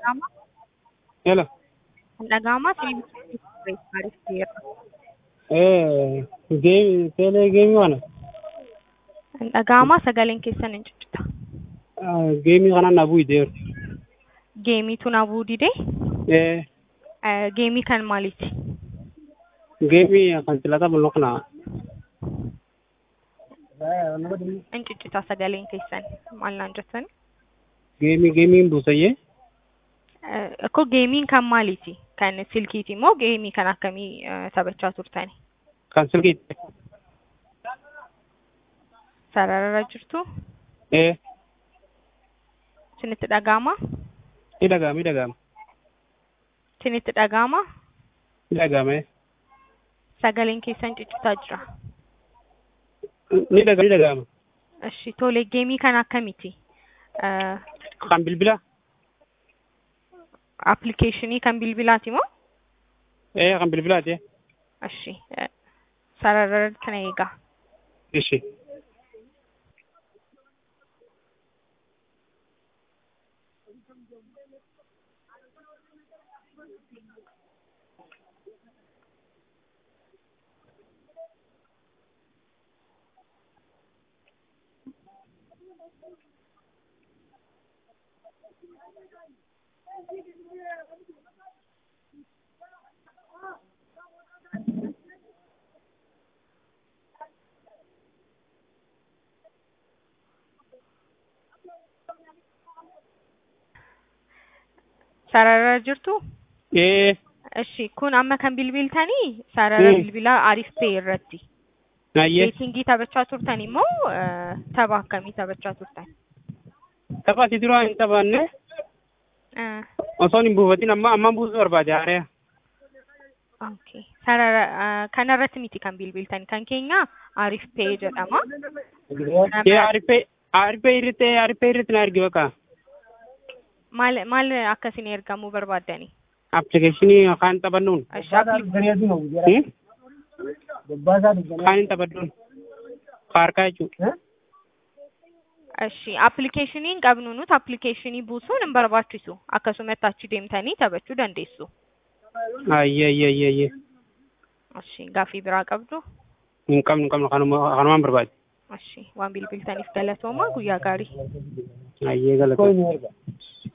dhaga'ama? Hello. Kan dhaga'amaa siiniin maaliif ta'eera? Eh, geemi, teelee geemii kana. Kan dhaga'amaa sagaleen keessan hin ciccita. Geemii kana na bu'iteeru. Geemiitu na bu'uu didee? Eh, Eh, Geemii kan maaliiti? geemii kan silata bullo kana. Hin ciccita sagaleen keessan maal naan jettan? Geemii geemiin buusayyee. Eh, Akkoo geemiin kan maaliiti? Kan silkiiti moo geemii kan akkamii eh, taphachaa turtani? Kan silkiitti. Sararara jirtu? Eh, Isinitti dhaga'amaa? ni dhaga'ama, ni dhaga'ama. Isinitti dhaga'amaa? Ni dhaga'ama. eh. Sagaleen keessan ciccitaa jira. Ni dhaga'ama, ni dhaga'ama. Ishi tole geemii kan akkamiiti? Eh, Kan bilbila. Appilikeeshinii kan bilbilaati moo? Eh, kan bilbilaati. Ishi eh, sararara kana eegaa. Ishi. Sararara jirtu? Eh, Ishi kun amma kan bilbiltanii sarara Mm. bilbilaa Arif Pay irratti. naayyee. Beetingii taphachaa turtan immoo eh, tapha akkamii taphachaa turtan? Tapha ati duraa hin taphanne Eh, osoon hin buufatin amma ammaan buusuu barbaade haaree. Okay. Sarara eh, kanarratti miti kan bilbiltan kan keenya Arif Pay jedhama. Kee arifee arifee irratti arifee irratti na ergi bakka. Maal maal akkasiin ergamuu barbaaddani? Appilikeeshinii kan taphannuun. Ishi appli- Hmm? Kan hin taphadhuun. Harkaa jechuudha. Ishi appilikeeshiniin qabnu nuti appilikeeshinii buusuun hin barbaachisu. Akkasumatti achi deemtanii taphachuu dandeessu. Ayyee ayyee ayyee ayyee. Ishi gaaffii biraa qabdu? Hin qabnu hin qabnu kanuma kanumaan barbaade. Ishi waan bilbiltaniif galatooma guyyaa gaarii. Ayyee galata.